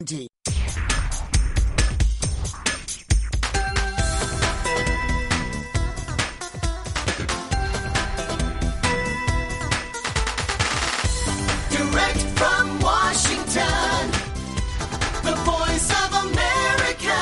Direct from Washington, the voice of America,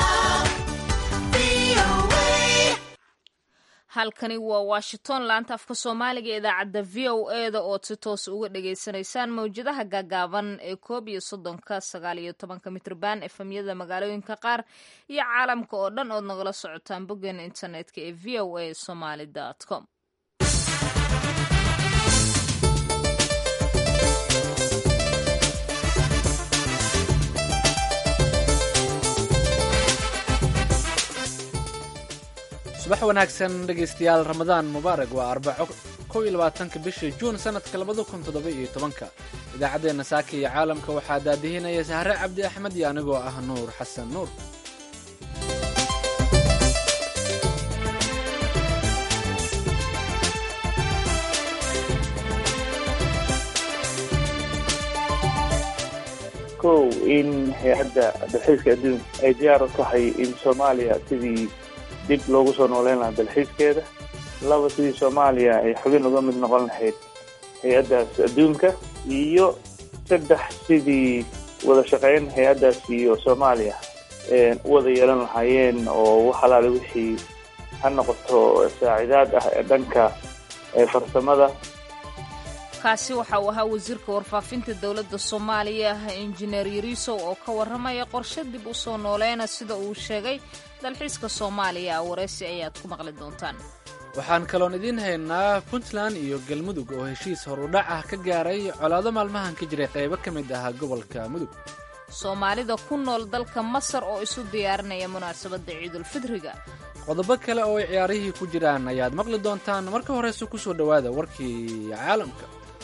VOA. halkani waa washington laanta afka soomaaliga ee idaacadda v o e da ood si toos uga dhagaysanaysaan mawjadaha gaagaaban ee koob iyo soddonka sagaal iyo tobanka mitrban efemyada magaalooyinka qaar iyo caalamka oo dhan ood nagala socotaan boggeena internetka ee v o a somaly com subax wanaagsan dhegaystayaal ramadaan mubaarak waa arbaco kow iyo labaatanka bisha juun sanadka labada kun toddoba iyo tobanka idaacaddeenna saaka iyo caalamka waxaa daadihinaya sahre cabdi axmed iyo anigoo ah nuur xasan nuur kow in hay-adda dalxiiska adduunka ay diyaar u tahay in soomaaliya sidii dib loogu soo nooleyn lahaa dalxiiskeeda laba sidii soomaaliya ay xubin uga mid noqon lahayd hay-addaas adduunka iyo saddex sidii wada shaqeyn hay-addaas iyo soomaaliya u wada yeelan lahaayeen oo wax alaale wixii ha noqoto saacidaad ah ee dhanka ee farsamada kaasi waxa uu ahaa wasiirka warfaafinta dowladda soomaaliya injineer yariisow oo ka warramaya qorshe dib u soo nooleyna sida uu sheegay dalxiiska soomaaliya wareysi ayaad ku maqli doontaan waxaan kaloon idiin haynaa puntland iyo galmudug oo heshiis horudhac ah ka gaaray colaado maalmahan ka jiray qaybo ka mid ah gobolka mudug soomaalida ku nool dalka masar oo isu diyaarinaya munaasabadda ciidulfidriga qodobo kale oo ay ciyaarihii ku jiraan ayaad maqli doontaan marka horeyse ku soo dhowaada warkii caalamka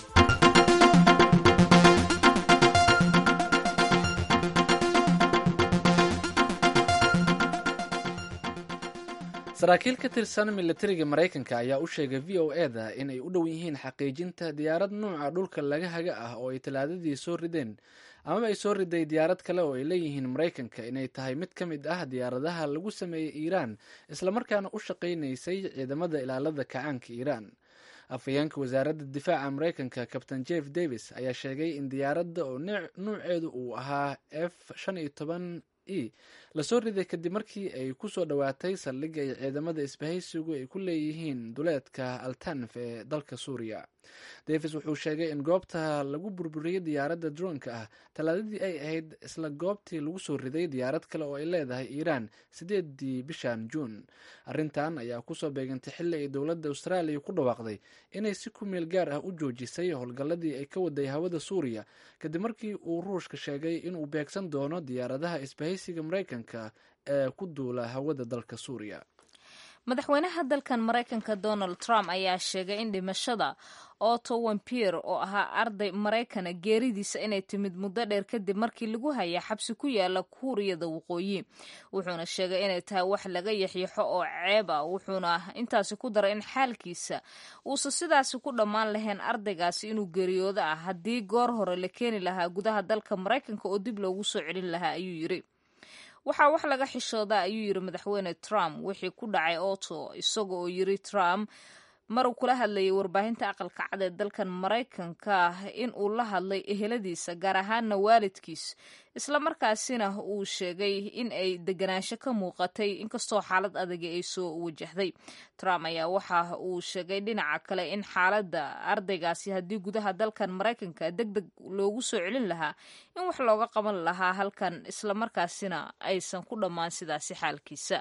saraakiil ka tirsan milatariga maraykanka ayaa u sheegay v o e da in ay u dhow yihiin xaqiijinta diyaarad nuuca dhulka laga haga ah oo ay talaadadii soo rideen amaba ay soo riday diyaarad kale oo ay leeyihiin maraykanka inay tahay mid ka mid ah diyaaradaha lagu sameeyey iiraan islamarkaana u shaqaynaysay ciidamada ilaalada kacaanka iiraan afhayeenka wasaaradda difaaca maraykanka kabtain jeff davis ayaa sheegay in diyaaradda oo nuuceedu uu ahaa f shan iyo toban e lasoo riday kadib markii ay ku soo dhowaatay saldhig ay ciidamada isbahaysigu ay ku leeyihiin duleedka altanf ee dalka suuriya davis wuxuu sheegay in goobta lagu burburiyey diyaaradda droonka ah talaadadii ay ahayd isla goobtii lagu soo riday diyaarad kale oo ay leedahay iiraan sideedii bishan juun arrintan ayaa kusoo beegantay xilli ay dowladda austraaliya ku dhawaaqday inay si ku meel gaar ah u joojisay howlgalladii ay ka waday hawada suuriya kadib markii uu ruushka sheegay inuu beegsan doono diyaaradaha isbahaysiga maraykanka ee ku duula hawada dalka suuriya madaxweynaha dalkan maraykanka donald trump ayaa sheegay in dhimashada otto wampier oo ahaa arday maraykana geeridiisa inay timid muddo dheer kadib markii lagu haya xabsi ku yaala kuuriyada waqooyi wuxuuna sheegay inay tahay wax laga yaxyaxo oo ceeb ah wuxuuna intaasi ku daray in xaalkiisa uusan sidaasi ku dhammaan lahayn ardaygaasi inuu geeriyoodo ah haddii goor hore la keeni lahaa gudaha dalka maraykanka oo dib loogu soo celin lahaa ayuu yiri waxaa wax laga xishoodaa ayuu yiri madaxweyne trump wixii ku dhacay otto isaga oo yiri trump maruu kula hadlayay warbaahinta aqalka cad ee dalkan maraykanka in uu la hadlay eheladiisa gaar ahaana waalidkiis islamarkaasina uu sheegay in ay deganaansho ka muuqatay inkastoo xaalad adagi ay soo wajahday trump ayaa waxa uu sheegay dhinaca kale in xaaladda ardaygaasi haddii gudaha dalkan maraykanka deg deg loogu soo celin lahaa in wax looga qaban lahaa halkan islamarkaasina aysan ku dhammaan sidaasi xaalkiisa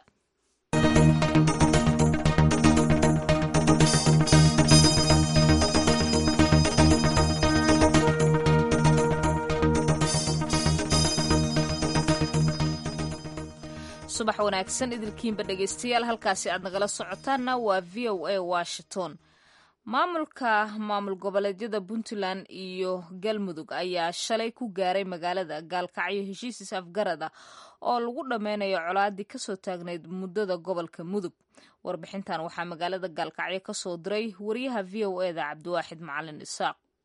subax wanaagsan idilkiinba dhegaystayaal halkaasi aad nagala socotaanna waa v o a washington maamulka maamul goboleedyada puntland iyo galmudug ayaa shalay ku gaaray magaalada gaalkacyo heshiis afgarada oo lagu dhammeynayo colaadii kasoo taagnayd muddada gobolka mudug warbixintan waxaa magaalada gaalkacyo kasoo diray wariyaha v o eda cabdiwaaxid macalin isaaq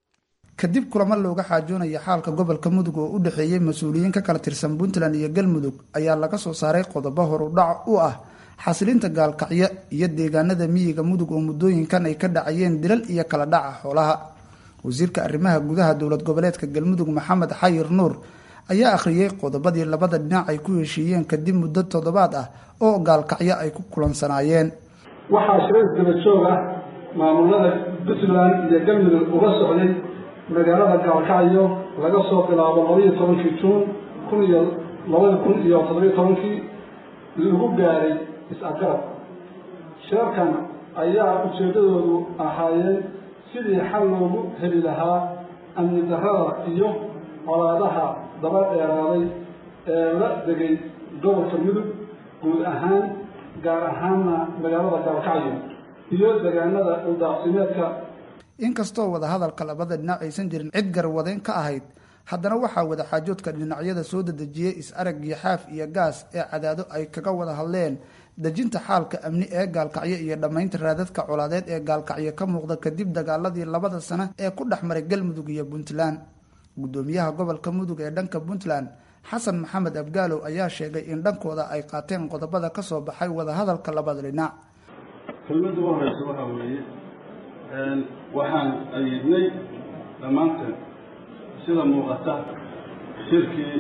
kadib kulamo looga xaajoonaya xaalka gobolka mudug oo u dhexeeyey mas-uuliyiin ka kala tirsan puntland iyo galmudug ayaa laga soo saaray qodobo horudhac u ah xasilinta gaalkacyo iyo deegaanada miyiga mudug oo muddooyinkan ay ka dhacayeen dilal iyo kala dhaca xoolaha wasiirka arrimaha gudaha dowlad goboleedka galmudug maxamed xayir nuur ayaa akhriyey qodobadii labada dhinac ay ku heshiiyeen kadib muddo toddobaad ah oo gaalkacyo ay ku kulansanaayeen waxaa shirar daba joog ah maamulada puntland iyo galmudug uga socday magaalada gaalkacyo laga soo bilaabo labaiyo tobankii juun kun iyo labada kun iyo toddobiyo tobankii lagu gaaray is-afgarad shirarkan ayaa ujeeddadoodu ahaayeen sidii xal loogu heli lahaa amni darrada iyo colaadaha daba dheeraaday ee la degay gobolka mudug guud ahaan gaar ahaanna magaalada gaalkacyo iyo deegaanada uldaaqsimeedka inkastoo wadahadalka labada dhinac aysan jirin cid garwadeyn ka ahayd haddana waxaa wadaxaajoodka dhinacyada soo dedejiyey is-araggii xaaf iyo gaas ee cadaado ay kaga wada hadleen dejinta xaalka amni ee gaalkacyo iyo dhammaynta raadadka colaadeed ee gaalkacyo ka muuqda kadib dagaaladii labada sano ee ku dhex maray galmudug iyo puntland gudoomiyaha gobolka mudug ee dhanka puntland xasan maxamed abgaalow ayaa sheegay in dhankooda ay qaateen qodobada kasoo baxay wadahadalka labada dhinac kelmadda u horeysa waxaa weeye waxaan ayidnay dhammaanteen sida muuqata shirkii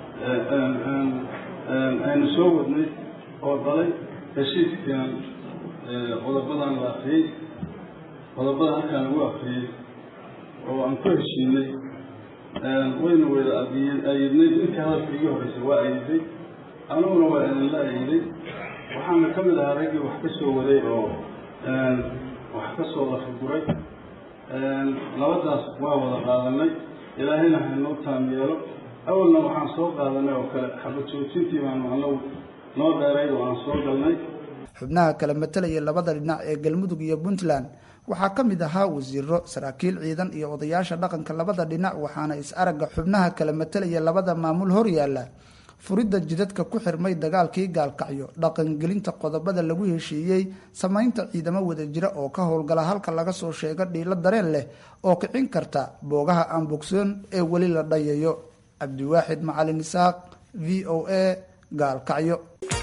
aynu soo wadnay oo dalay heshiiskan qodobadan la akriyey qodobada halkaan lagu akriyey oo aan ku heshiinay wayna wada ayidnay intii hadalka iga horreysay waa ayiday aniguna waa idinla ayiday waxaana ka mid ahaa raggii wax ka soo waday oo wax ka soo lafaguray labadaas waa wada qaadanay ilaahayna haynoo taam yeelo awalna waxaan soo qaadanay oo kale xabad joojintii baanu anagu noo dheerayd oo aan soo galnay xubnaha kala matelaya labada dhinac ee galmudug iyo puntland waxaa ka mid ahaa wasiiro saraakiil ciidan iyo odayaasha dhaqanka labada dhinac waxaana is-aragga xubnaha kala matelaya labada maamul horyaala furidda jidadka ku xirmay dagaalkii gaalkacyo dhaqangelinta qodobada lagu heshiiyey samaynta ciidamo wadajira oo ka howlgala halka laga soo sheego dhiilo dareen leh oo kicin karta boogaha aan bogsoon ee weli la dhayayo cabdiwaaxid macalin isaaq v o a gaalkacyo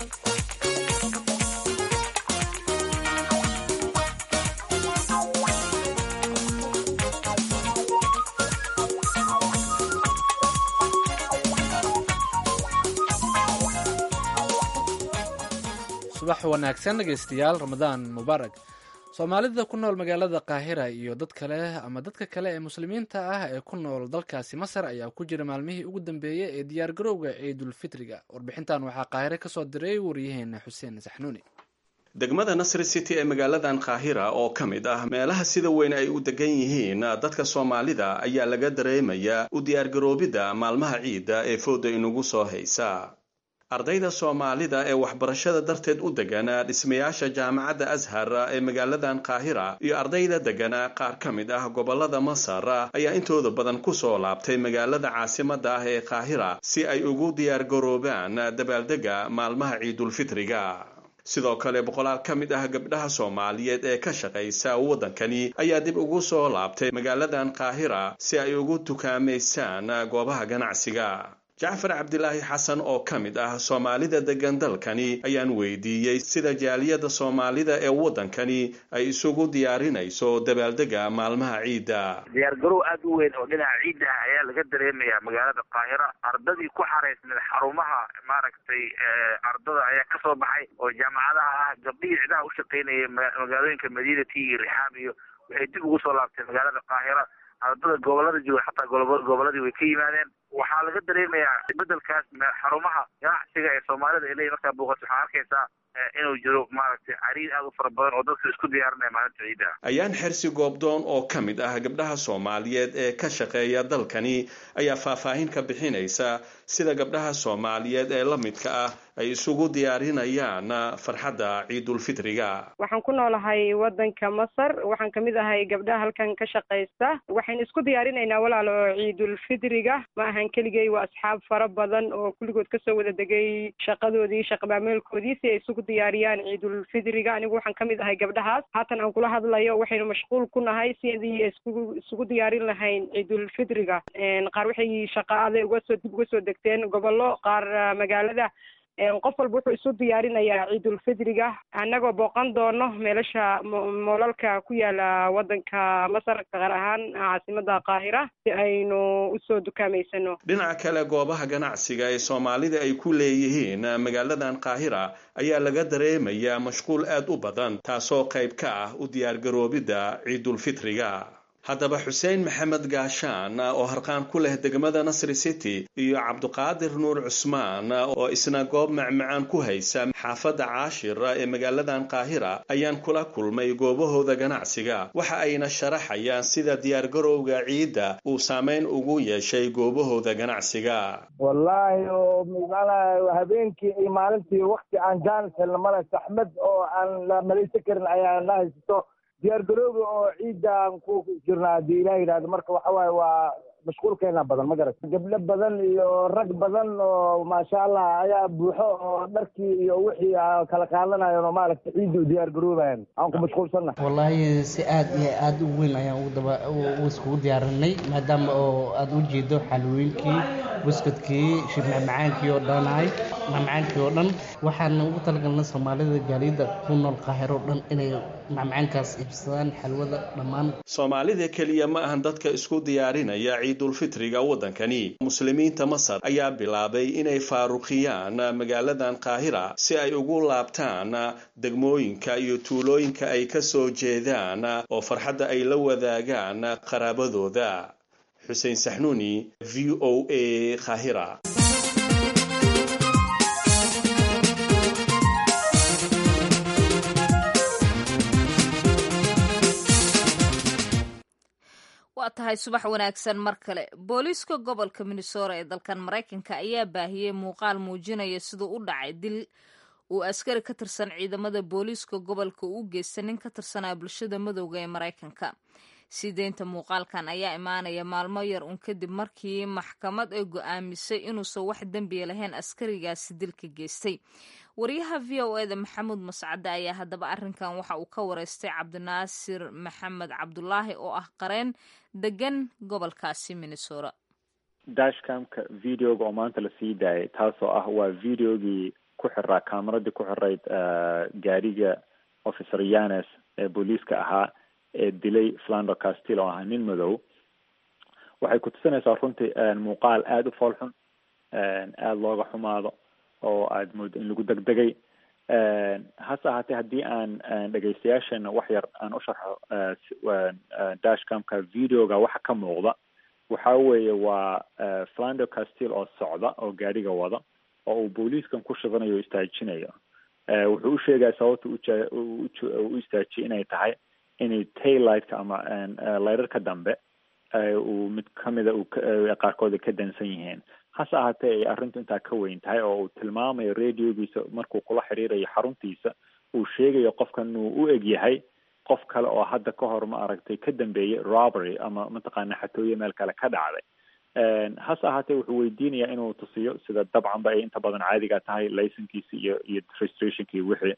subax wanaagsan dhegeystayaal ramadaan mubaarak soomaalida ku nool magaalada qaahira iyo dad kale ama dadka kale ee muslimiinta ah ee ku nool dalkaasi masar ayaa ku jira maalmihii ugu dambeeyey ee diyaargarowga ciidulfitriga warbixintan waxaa qaahire kasoo diray waryaheena xuseen saxnuuni degmada nasri city ee magaaladan kaahira oo ka mid ah meelaha sida weyn ay u degan yihiin dadka soomaalida ayaa laga dareemayaa u diyaargaroobidda maalmaha ciidda ee fooda inugu soo haysa ardayda soomaalida ee waxbarashada darteed u degana dhismayaasha jaamacadda ashar ee magaaladan kaahira iyo ardayda degana qaar ka mid ah gobolada masar ayaa intooda badan kusoo laabtay magaalada caasimada ah ee kaahira si ay ugu diyaargaroobaan dabaaldega maalmaha ciidulfitriga sidoo kale boqolaal ka mid ah gabdhaha soomaaliyeed ee ka shaqaysa waddankani ayaa dib ugu soo laabtay magaaladan kaahira si ay ugu tukaamaysaan goobaha ganacsiga jacfar cabdilaahi xasan oo ka mid ah soomaalida degan dalkani ayaan weydiiyey sida jaaliyadda soomaalida ee waddankani ay isugu diyaarinayso dabaaldega maalmaha ciidda diyaargarow aada u weyn oo dhinaca ciiddaha ayaa laga dareemayaa magaalada qaahira ardadii ku xaraysneed xarumaha maaragtay ardada ayaa kasoo baxay oo jaamacadaha ah gabdhihii cidaha u shaqaynayay magaalooyinka madiinati iyo rixaab iyo waxay dib ugu soo laabtay magaalada qaahira ardada gobolada jooga xataa goboladii way ka yimaadeen waxaa laga dareemayaa bedelkaas xarumaha ganacsiga ee soomaalida ilay markaa booqato waxaa arkaysaa inuu jiro maaragtay cariir aada u fara badan oo dadka isku diyaarinaya maalinta ciidda ayaan xersi goobdoon oo ka mid ah gabdhaha soomaaliyeed ee ka shaqeeya dalkani ayaa faahfaahin ka bixinaysa sida gabdhaha soomaaliyeed ee la midka ah ay isugu diyaarinayaan farxadda ciidulfitriga waxaan ku noolahay waddanka masar waxaan kamid ahay gabdhaha halkan ka shaqaysta waxaynu isku diyaarinaynaa walaalo ciidulfitriga ma ahan keligay waa asxaab fara badan oo kulligood kasoo wada degay shaqadoodii shaqamaameelkoodii si ay isugu diyaar diyaariyaan ciidulfidriga anigu waxaan kamid ahay gabdhahaas haatan aan kula hadlayo waxaynu mashquul ku nahay sidii iskugu isugu diyaarin lahayn ciidulfidriga qaar waxay shaqaade uga soo dib uga soo degteen gobollo qaar magaalada qof walba wuxuu isu diyaarinayaa ciidulfidriga annagoo booqan doono meelasha moolalka ku yaala waddanka masar gaar ahaan caasimada qaahira si aynu usoo dukaameysano dhinaca kale goobaha ganacsiga ee soomaalida ay ku leeyihiin magaaladan qaahira ayaa laga dareemayaa mashquul aad u badan taasoo qayb ka ah u diyaargaroobidda ciidulfitriga haddaba xuseen maxamed gaashaan oo harqaan ku leh degmada nasri city iyo cabduqaadir nuur cusmaan oo isna goob macmacaan ku haysa xaafadda caashir ee magaaladan qaahira ayaan kula kulmay goobahooda ganacsiga waxa ayna sharaxayaan sida diyaargarowga ciidda uu saameyn ugu yeeshay goobahooda ganacsiga wallaahi oo maanaa habeenkii iyo maalintii wakti aan jaanis helna male saxmad oo aan la malaysan karin ayaa na haysato diyaargaroobi oo ciidaan ku jirnaa haddii ilaah yidhahdo marka waxa waaye waa mashquulkeena badan ma garat gabdho badan iyo rag badan oo maasha allah ayaa buuxo oo dharkii iyo wixii kala qaadanayan oo maaragta ciidda u diyaar garoobayan aan ku mashquulsanna wallaahi si aad iyo aada u weyn ayaan ugu daba u iskugu diyaarinay maadaama oo aada u jeedo xalwooyinkii buskudkii shib macmacaankii oo dhanahay macmacaankii oo dhan waxaan ugu talagalnay soomaalida gaaliyada ku nool qaahiro dhan inay macmacaankaas iibsadaan xalwada dhammaan soomaalida keliya ma ahan dadka isku diyaarinaya ciidulfitriga waddankani muslimiinta masar ayaa bilaabay inay faaruqiyaan magaaladan qaahira si ay ugu laabtaan degmooyinka iyo tuulooyinka ay ka soo jeedaan oo farxadda ay la wadaagaan qaraabadooda xuseen saxnuuni v o a qaahira waa tahay subax wanaagsan mar kale booliiska gobolka minnesota ee dalkan maraykanka ayaa baahiyey muuqaal muujinaya siduu u dhacay dil uu askari ka tirsan ciidamada booliiska gobolka u geysta nin ka tirsanaa bulshada madowga ee maraykanka sii deynta muuqaalkan ayaa imaanaya maalmo yar un kadib markii maxkamad ay go'aamisay inuusan wax dembiya lahayn askarigaasi dilka geystay wariyaha v o eda maxamuud mascade ayaa haddaba arrinkan waxa uu ka wareystay cabdinaasir maxamed cabdulaahi oo ah qareen degan gobolkaasi minnesota dashcamka videoga oo maanta la sii daayay taasoo ah waa videogii ku xiraa kamaradii ku xirayd gaariga officer yanes ee booliiska ahaa ee dilay flando castil oo ahaa nin madow waxay ku tusinaysaa runtii muuqaal aada u foolxun aada looga xumaado oo aada moodo in lagu degdegay hase ahaatee haddii aan dhegaystayaasheena wax yar aan u sharxo dashcamka videoga waxa ka muuqda waxa weeye waa flando castil oo socda oo gaariga wada oo uu booliiskan ku shidanayo o istaajinayo wuxuu u sheegaya sababta u istaajiyay inay tahay inay taylightka ama layrarka dambe uu mid kamida qaarkooda ka dansan yihiin hase ahaatee ay arrintu intaa ka weyn tahay oo uu tilmaamayo radiogiisa markuu kula xiriirayo xaruntiisa uu sheegayo qofkan uu u eg yahay qof kale oo hadda ka hor ma aragtay ka dambeeyey robbery ama mataqaana xatooye meel kale ka dhacday hase ahaatee wuxuu weydiinayaa inuu tusiyo sida dabcanba ay inta badan caadiga tahay licenkiisi iyo iyo registrationki wixii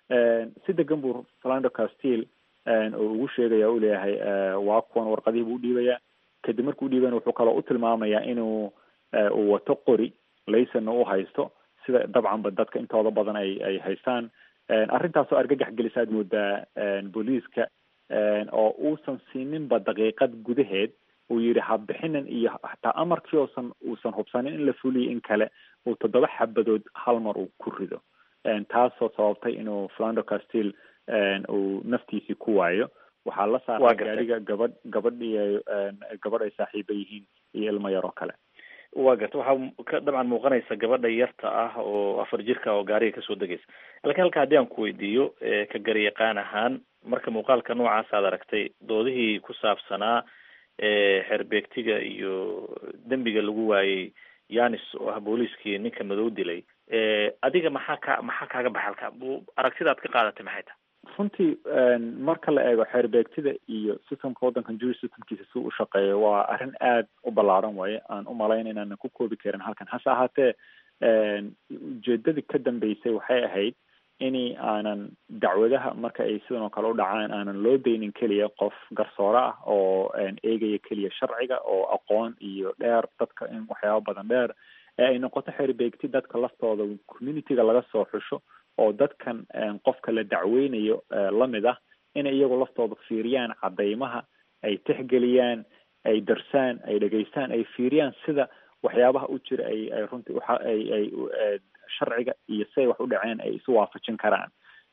si degan buu flando castil oo ugu sheegaya u leeyahay waa kuwan warqadihii buu udhiibayaa kadib markuu udhiibana wuxuu kaloo u tilmaamayaa inuu uu wato qori laysonna u haysto sida dabcanba dadka intooda badan ay ay haystaan arrintaasoo argagax gelisaad moodaa booliiska oo uusan siininba daqiiqad gudaheed uu yidhi habixinin iyo hataa amarkii oosan uusan hubsanin in la fuliyo in kale uu toddoba xabadood hal mar uu ku rido taasoo sababtay inuu flando castil uu naftiisii ku waayo waxaa la saaray gaariga gabadh gabadh iyo gabadh ay saaxiiba yihiin iyo ilmo yar oo kale waa garta waxaa ka dabcan muuqanaysa gabadha yarta ah oo afar jirka oo gaariga kasoo degaysa laakiin halka haddii aan ku weydiiyo ka garyaqaan ahaan marka muuqaalka noocaas aad aragtay doodihii ku saabsanaa xerbeegtiga iyo dembiga lagu waayey yanis oo ah booliiskii ninka madow dilay adiga maxaa ka maxaa kaaga baxay halka aragtidaad ka qaadatay maxay tahay runtii marka la eego xeerbeegtida iyo systemka waddankan jury systemkiisa si u shaqeeyo waa arrin aad u ballaaran waaye aan u malayn inaanan ku koobi karin halkan hase ahaatee ujeedadii ka dambeysay waxay ahayd ini aanan dacwadaha marka ay sidan oo kale u dhacaan aanan loo daynin keliya qof garsoore ah oo eegaya keliya sharciga oo aqoon iyo dheer dadka in waxyaaba badan dheer ee ay noqoto xerbeegti dadka laftooda communityga laga soo xusho oo dadkan qofka la dacweynayo lamid ah inay iyagu laftooda fiiriyaan cadeymaha ay tixgeliyaan ay darsaan ay dhegeystaan ay fiiriyaan sida waxyaabaha u jira ay ay runtii uxa ay ay sharciga iyo siday wax u dhaceen ay isu waafajin karaan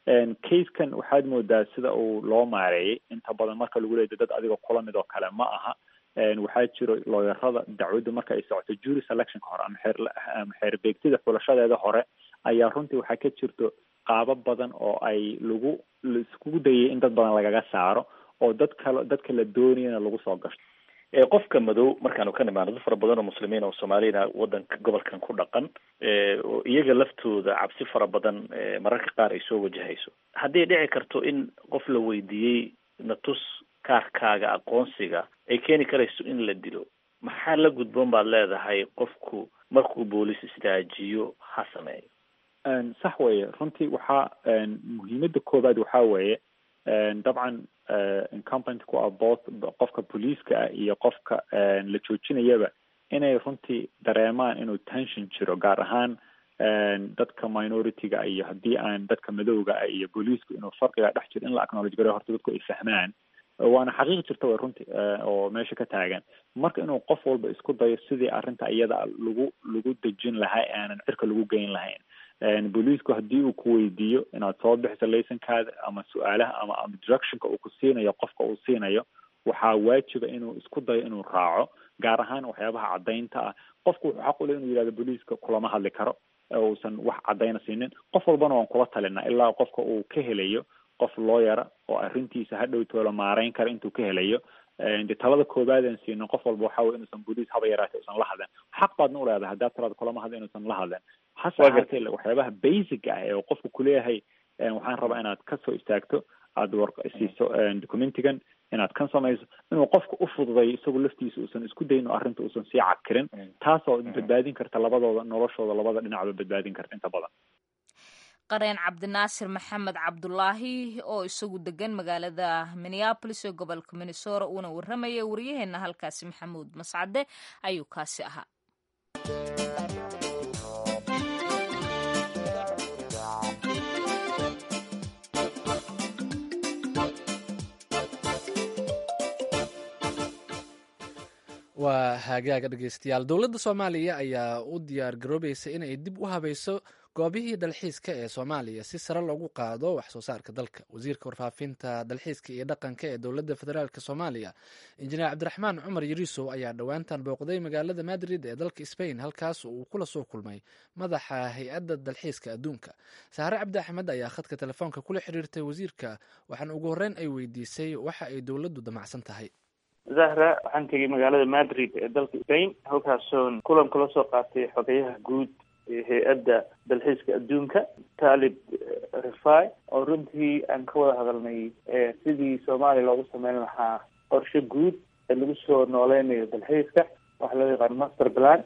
casekan waxaad moodaa sida uu loo maareeyay inta badan marka lagu leeyahy dad adiga kula mid oo kale ma aha waxaa jiro looyarada dacwaddu marka ay socoto jury selectionka hore ama xeer ama xeerbeegtida xulashadeeda hore ayaa runtii waxaa ka jirto qaabo badan oo ay lagu laiskugu dayay in dad badan lagaga saaro oo dad kale dadka la doonayana lagu soo gasho qofka madow markaanu ka nimaano dad fara badan oo muslimiin oo soomaalina wadanka gobolkan ku dhaqan oo iyaga laftooda cabsi fara badan mararka qaar ay soo wajahayso haddii dhici karto in qof la weydiiyey natus kaarkaaga aqoonsiga ay keeni karayso in la dilo maxaa la gudboon baad leedahay qofku markuu boolis istaajiyo ha sameeyo sax weeye runtii waxaa muhiimada koobaad waxaa weeye dabcan incumbent ku ah both qofka booliiska ah iyo qofka la joojinayaba inay runtii dareemaan inuu tension jiro gaar ahaan dadka minority-ga iyo haddii aan dadka madowga ah iyo booliisku inuu farqiga dhex jiro in la acknowledge gareyo horta dadku ay fahmaan waana xaqiiq jirta way runtii oo meesha ka taagan marka inuu qof walba isku dayo sidii arrinta iyada lagu lagu dejin lahaa aanan cirka lagu geyn lahayn booliisku haddii uu ku weydiiyo inaad soo bixiso laysankaada ama su-aalaha ama ama directionka uu ku siinayo qofka uu siinayo waxaa waajiba inuu isku dayo inuu raaco gaar ahaan waxyaabaha caddaynta ah qofku wuxuu xaq u leh inuu yihahdo booliiska kulama hadli karo uusan wax caddayna siinin qof walbana waan kula talinaa ilaa qofka uu ka helayo qof looyara oo arrintiisa hadhow toola maareyn kara intuu ka helayo de talada koobaadan siino qof walba waxa wey inuusan booliis haba yaraatay usan la hadlen xaq baadna uleedahay haddaad talaada kulama hadla inuusan la hadlen hase ahaatee waxyaabaha basic ah ee qofku kuleeyahay waxaan rabaa inaad kasoo istaagto aada war siiso documentigan inaad kan samayso inuu qofka u fududayo isagu laftiisa uusan isku dayno arrinta uusan sii cakirin taasoo badbaadin karta labadooda noloshooda labada dhinacba badbaadin karta inta badan qareen cabdinaasir maxamed cabdulaahi oo isagu degan magaalada minneabolis ee gobolka minnesora uuna warramaya waryaheena halkaasi maxamuud mascade ayuu kaasi ahaa waa hagaaga dhegeystayaal dowladda soomaaliya ayaa u diyaar garoobaysa inay dib u habayso goobihii dalxiiska ee soomaaliya si sare loogu qaado wax soo saarka dalka wasiirka warfaafinta dalxiiska iyo dhaqanka ee dowladda federaalk soomaaliya injineer cabdiraxmaan cumar yariisow ayaa dhowaantan booqday magaalada madrid ee dalka sbain halkaas uu kula soo kulmay madaxa hay-adda dalxiiska adduunka saare cabdi axmed ayaa khadka telefoonka kula xiriirtay wasiirka waxaana ugu horreyn ay weydiisay waxa ay dowladdu damacsan tahay zahra waxaan tegay magaalada madrid ee dalka spain halkaasoon kulan kula soo qaatay xogeyaha guud ee hay-adda dalxiiska adduunka talib rifai oo runtii aan ka wada hadalnay sidii soomaaliya loogu sameyn lahaa qorshe guud ee lagu soo nooleynayo dalxiiska waxa loo yaqaan master plan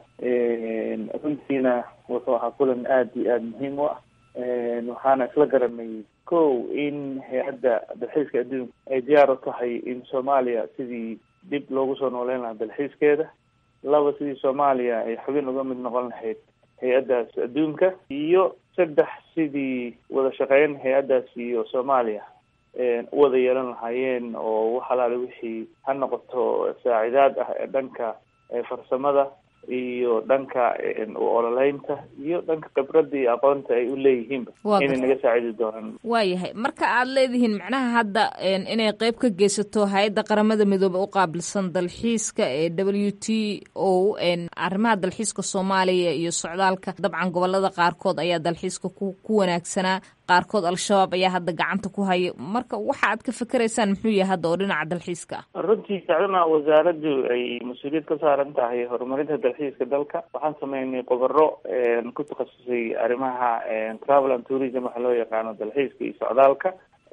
runtiina wuxuu ahaa kulan aada iyo aada muhiim u ah waxaana isla garanay ko in hay-adda dalxiiska adduunka ay diyaar u tahay in soomaaliya sidii dib loogu soo nooleyn lahaa dalxiiskeeda laba sidii soomaaliya ay xubin uga mid noqon lahayd hay-addaas adduunka iyo saddex sidii wada shaqeyn hay-addaas iyo soomaaliya u wada yeelan lahaayeen oo wax alaale wixii ha noqoto saacidaad ah ee dhanka farsamada iyo dhanka ololeynta iyo dhanka khibradda iyo aqoonta ay u leeyihiinba inay naga saacidi doonaan waayahay marka aad leedihiin macnaha hadda inay qeyb ka geysato hay-adda qaramada midoobe u qaabilsan dalxiiska ee w t o arrimaha dalxiiska soomaaliya iyo socdaalka dabcan gobolada qaarkood ayaa dalxiiska ku ku wanaagsanaa qaarkood al-shabaab ayaa hadda gacanta ku haya marka waxa aad ka fikeraysaan muxuu yahay hadda oo dhinaca dalxiiska ah runtii sacdana wasaaraddu ay mas-uuliyad ka saaran tahay horumarinta dalxiiska dalka waxaan sameynay qobaro ku takhasusay arrimaha travel and tourism waxa loo yaqaano dalxiiska iyo socdaalka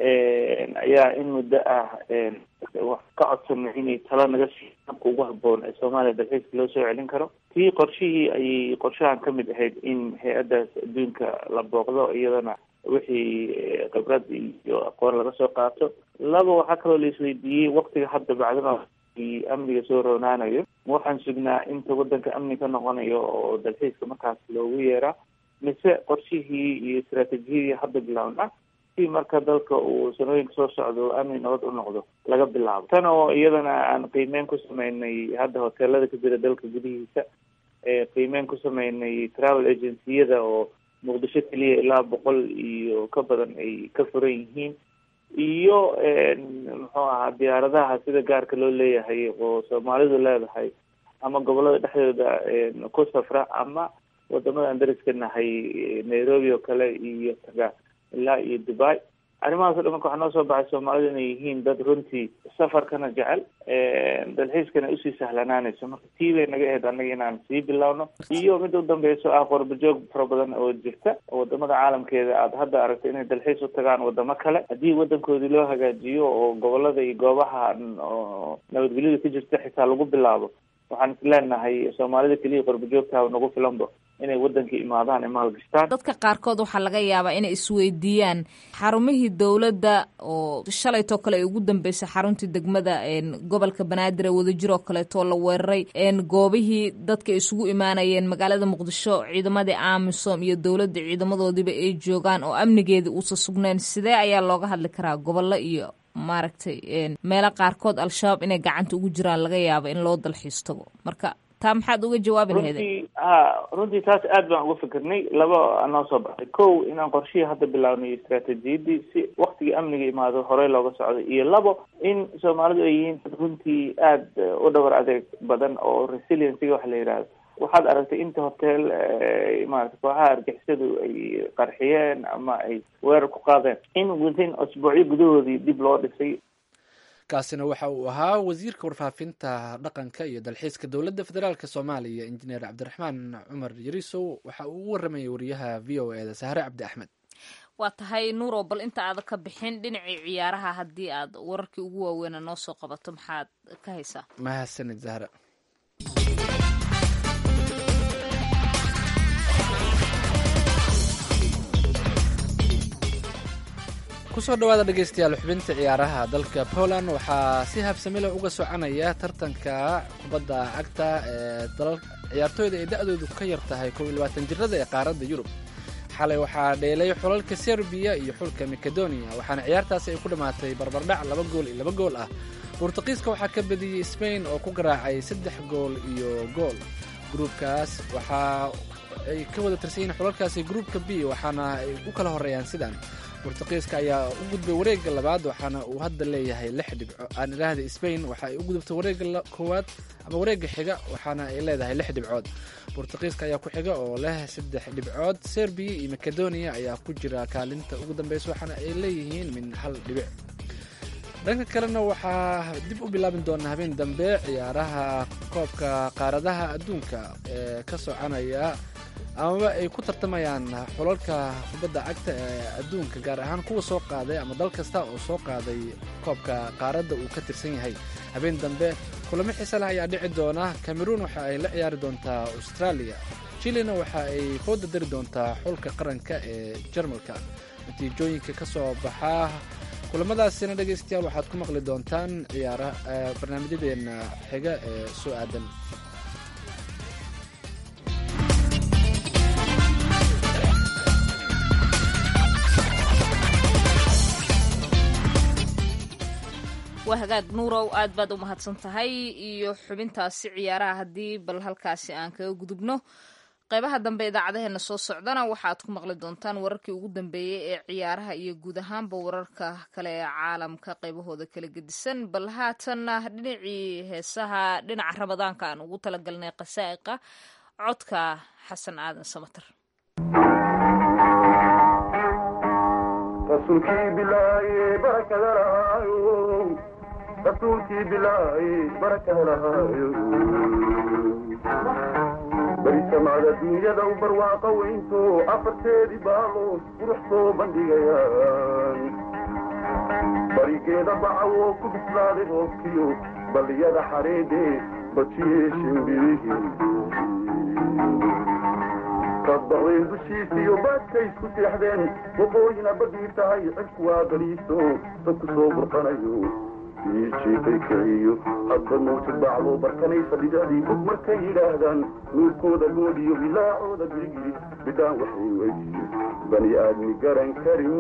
ayaa in muddo ah wax ka codsanay inay talo naga sii habka ugu haboon ee soomaaliya dalxiiska loo soo celin karo tii qorshihii ayay qorshahan ka mid ahayd in hay-addaas adduunka la booqdo iyadana wixii khibrad iyo aqoon laga soo qaato laba waxaa kaloo la isweydiiyey waktiga hadda bacdama amniga soo roonaanayo waxaan sugnaa inta wadanka amni ka noqonayo oo dalxiiska markaas loogu yeeraa mise qorshihii iyo istaraatiijiyadii hadda bilaabna si marka dalka uu sanooyinka soo socdo amni nabad u noqdo laga bilaabo tan oo iyadana aan qiimeyn ku sameynay hadda hoteelada ka jira dalka gudihiisa qiimeyn ku sameynay travel agenciyada oo muqdisho keliya ilaa boqol iyo ka badan ay ka furan yihiin iyo muxuu ahaa diyaaradaha sida gaarka loo leeyahay oo soomaalidu leedahay ama gobolada dhexdooda ku safra ama wadamada aan dariska nahay nairobi oo kale iyo taga ilaa iyo dubai arrimahaas o dhan marka waxaa noo soo baxay soomaalidu inay yihiin dad runtii safarkana jecel dalxiiskana usii sahlanaanayso marka tii bay naga ahayd annaga inaan sii bilowno iyo midda u dambeyso ah qorbajoog fara badan oo jirta oo wadamada caalamkeeda aada hadda aragto inay dalxiis u tagaan wadamo kale haddii wadankoodii loo hagaajiyo oo gobolada iyo goobaha oo nabadgelyada ka jirta xitaa lagu bilaabo waxaan is leenahay soomaalida keliya qorbajoogtaha nagu filanba inay wadanka imaadaan ay maalgashtaan dadka qaarkood waxaa laga yaabaa inay isweydiiyaan xarumihii dowladda oo shalaytoo kale ay ugu dambeysay xaruntii degmada gobolka banaadir ee wadajir oo kaleetoo la weeraray goobihii dadka isugu imaanayeen magaalada muqdisho ciidamadii amisom iyo dowladda ciidamadoodiiba ay joogaan oo amnigeedii uusa sugnayn sidee ayaa looga hadli karaa gobollo iyo maaragtay meelo qaarkood al-shabaab inay gacanta ugu jiraan laga yaabo in loo dalxiis tago marka taa maxaad uga jawaabi lahayd runtii ha runtii taas aad baan uga fikirnay laba anoo soo baxday kow inaan qorshihii hadda bilaabnay istaraatiijiyadii si waktigii amniga imaado horey looga socday iyo labo in soomaalidu ay yihiin dad runtii aada u dhabar adeeg badan oo resiliencyga waxa la yidhahdo waxaad aragtay inta hotel maarata kooxaha argixisadu ay qarxiyeen ama ay weerar ku qaadeen in within asbuucyo gudahoodii dib loo dhisay kaasina waxa uu ahaa wasiirka warfaafinta dhaqanka iyo dalxiiska dowladda federaalk soomaaliya injineer cabdiraxmaan cumar yarisow waxa uu u waramayay wariyaha v o e da sahre cabdi axmed waa tahay nuurow bal inta aada ka bixin dhinacii ciyaaraha haddii aad wararkii ugu waaweynaa noo soo qabato maxaad ka haysaa mahadsanid zahra kusoo dhawaada dhegeystayaal xubinta ciyaaraha dalka poland waxaa si habsamile uga soconaya tartanka kubadda cagta ee ciyaartooyda ay da-doodu ka yar tahay kow iyo labaatan jirada ee qaaradda yurub xalay waxaa dheelay xulalka serbiya iyo xulka macedonia waxaana ciyaartaasi ay ku dhammaatay barbardhac laba gool iyo laba gool ah burtuqiiska waxaa ka badiyey sbain oo ku garaacay saddex gool iyo gool gruubkaas waxaa ay ka wada tirsan yihiin xulalkaasi gruubka b waxaana ay u kala horeeyaan sidan burtuqiiska ayaa u gudbay wareegga labaad waxaana uu hadda leeyahay lix dhibco aan idhaahda sbain waxa ay u gudubtay wareegga koowaad ama wareegga xiga waxaana ay leedahay lix dhibcood burtuqiiska ayaa ku xiga oo leh saddex dhibcood serbiya iyo macedonia ayaa ku jira kaalinta ugu dambeysa waxaana ay leeyihiin min hal dhibic dhanka kalena waxaa dib u bilaabin doonaa habeen dambe ciyaaraha koobka qaaradaha adduunka ee ka soconaya amaba ay ku tartamayaan xulalka kubadda cagta ee adduunka gaar ahaan kuwa soo qaaday ama dal kasta oo soo qaaday koobka qaaradda uu ka tirsan yahay habeen dambe kulamo xiise leh ayaa dhici doona cameroon waxa ay la ciyaari doontaa australia chilina waxa ay fooda dari doontaa xulka qaranka ee jarmalka natiijooyinka ka soo baxaa kulamadaasina dhegaystayaal waxaad ku maqli doontaan ciyaara barnaamijyadeena xiga ee soo aadan waa hagaag nuurow aad baad u mahadsan tahay iyo xubintaasi ciyaaraha haddii bal halkaasi aan kaga gudubno qaybaha dambe idaacadaheena soo socdana waxaad ku maqli doontaan wararkii ugu dambeeyey ee ciyaaraha iyo guud ahaanba wararka kale ee caalamka qaybahooda kala gedisan bal haatanna dhinacii heesaha dhinaca ramadaanka aan ugu talagalnay qasaa'iqa codka xasan aadan samater rasuulkii bilaaye barakada lahaayo rasuulkii bilaaye barakada lahaayo barisamada dunyada u barwaaqa weynto afarteedii baalood qurux soo bandhigayaan barigeeda bacawoo ku bislaaday roobkiyo balliyada xareedhe bajiyee shimbirihii markaad baqdeen dushiisiyo baadkay isku seexdeen waqooyina badii tahay cidku waa baliiso dadku soo burqanayo iijiifay kiciyo hadba mawjad bacdo barkanaysa dhibicdii fog markay yidhaahdaan nuurkooda goodhiyo bilaacooda girigiri bidhaan waxay weydiyo bani aadmi garan karin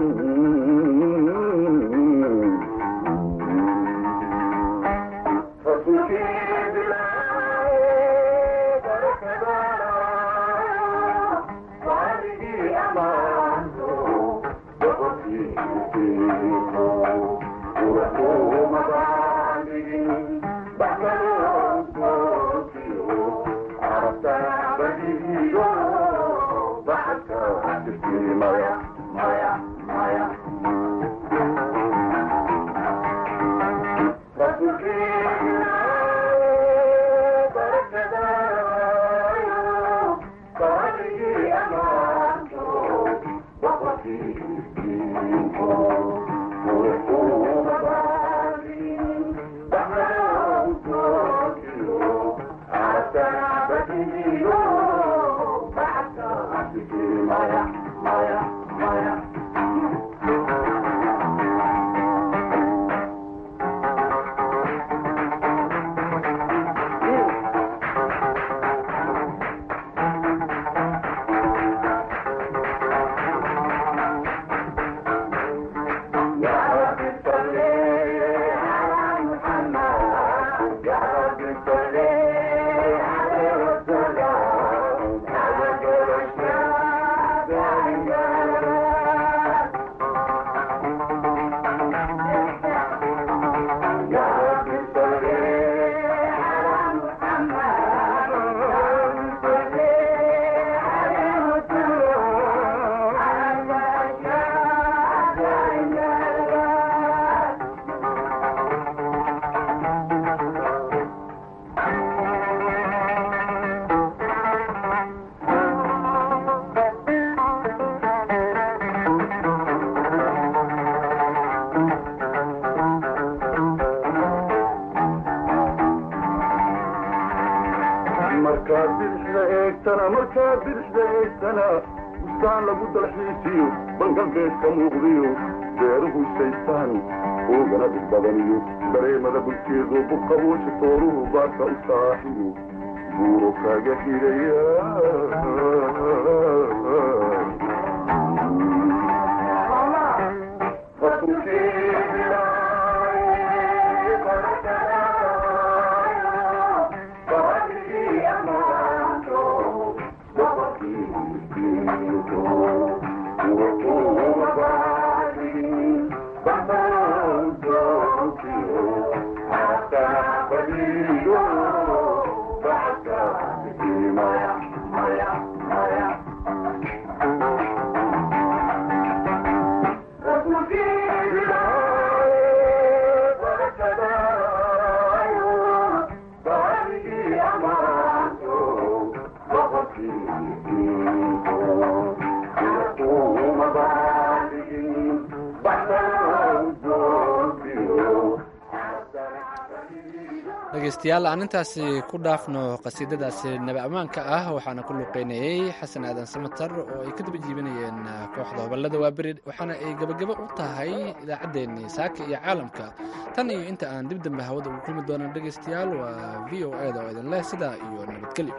markaad bidixda eegtana markaad bidixda eegtana bustaan lagu dalxiisiyo bangalbeedka muuqdiyo beeruhu isaystaan oogana dhig badaniyo dareemada bulkeedu buqabooja tooruhu baarka u saaxiyo buuro kaaga xidhaya dhegeystayaal aan intaasi ku dhaafno qasiidadaasi nabi ammaanka ah waxaana ku luuqeynayey xasan aadan samatar oo ay ka daba jiibanayeen kooxda hobalada waaberi waxaana ay gebagabo u tahay idaacaddeenii saaka iyo caalamka tan iyo inta aan dib dambe hawada ugu kulmi doono dhegeystayaal waa v o eda oo idin leh sidaa iyo nabadgelyo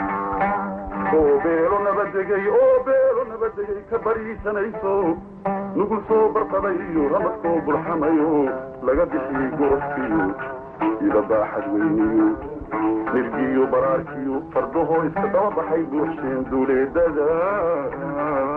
oo beelo nabadegay oo beelo nabadegay ka bariisanayso nugul soo barqadayo ramad soo burxamayo laga bixiyey gorofkiyo ida baaxad weyniyo nirgiyo baraarkiyo fardahoo iska daba baxay buuxsheen duuleedada